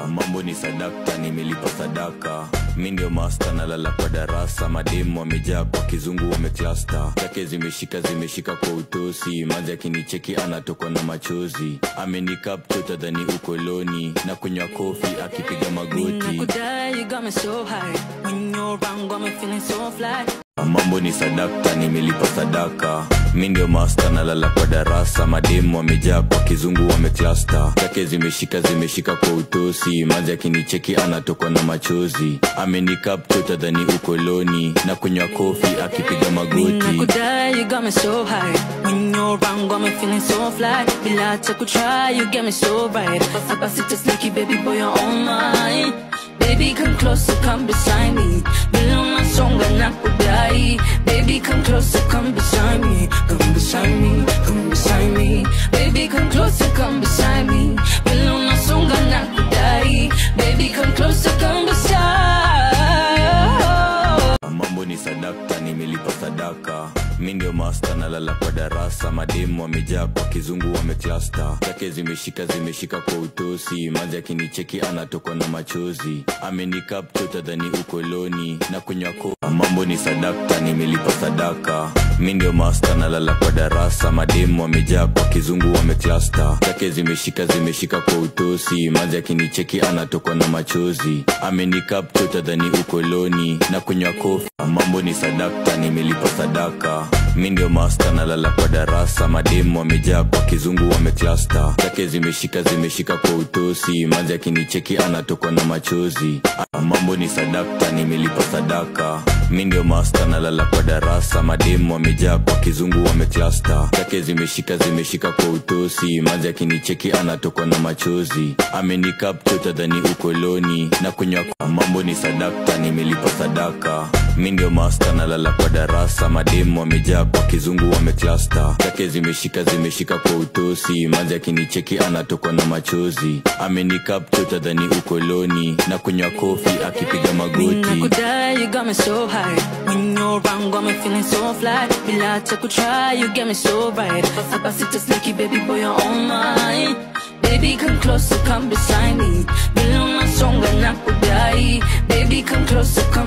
mambo ni sadakta nimelipa sadaka mi ndio masta nalala kwa darasa mademu wamejaa kwa kizungu wameklasta take zimeshika zimeshika kwa utosi mazi akinicheki anatokwa na machozi amenikapcho tadhani ukoloni na kunywa kofi akipiga magoti Nakudai, you got me so high. When you're around, got me feeling so fly. mambo ni sadakta nimelipa sadaka mi ndio masta nalala kwa darasa mademu wamejaa kwa kizungu wameklasta take zimeshika zimeshika kwa utosi mazi akinicheki anatokwa na machozi amenikapcho tadhani ukoloni na kunywa kofi akipiga magoti Nakudai, you got me so high. When you're around, got me feeling so fly. Bila cha try, you get me so right. Hapa sita sneaky, baby boy, you're on mine. Baby, come closer, come beside me. Bila unasonga nakudai. Baby, come closer, come beside me. Come beside me, come beside me. Baby, come closer, come beside me. Bila unasonga nakudai. Baby, come closer, come beside. mambo ni sadakta nimelipa sadaka mi ndio masta nalala kwa darasa mademu wamejaa kwa kizungu wameklasta take zimeshika zimeshika kwa utosi mazi akinicheki anatokwa na machozi amenikapcho tadhani ukoloni na kunywa ko mambo ni sadakta nimelipa sadaka mi ndio masta nalala kwa darasa mademu wamejaa kwa kizungu wameklasta take zimeshika zimeshika kwa utosi mazi akinicheki anatokwa na machozi amenikapcho tadhani ukoloni na kunywa kofi mambo ni sadakta nimelipa sadaka mi ndio masta nalala kwa darasa mademu wamejaa kwa kizungu wameklasta take zimeshika zimeshika kwa utosi mazi akinicheki anatokwa na machozi mambo ni sadakta nimelipa sadaka mi ndio masta nalala kwa darasa mademu wamejaa kwa kizungu wameklasta take zimeshika zimeshika kwa utosi mazi akinicheki anatokwa na machozi amenikapcho tadhani ukoloni na kunywa mambo ni sadakta nimelipa sadaka mi ndio masta nalala kwa darasa mademu wamejaa kwa kizungu wameklasta take zimeshika zimeshika kwa utosi mazi akinicheki anatokwa na machozi amenikapcho tadhani ukoloni na kunywa kofi akipiga magoti Nakudai, you got me so high. When you're around, got me feeling so fly. Bila cha try, you get me so right. Hapa sita sneaky, baby boy, you're on mine. Baby, come closer, come beside me. Bila unasonga nakudai. Baby, come closer, come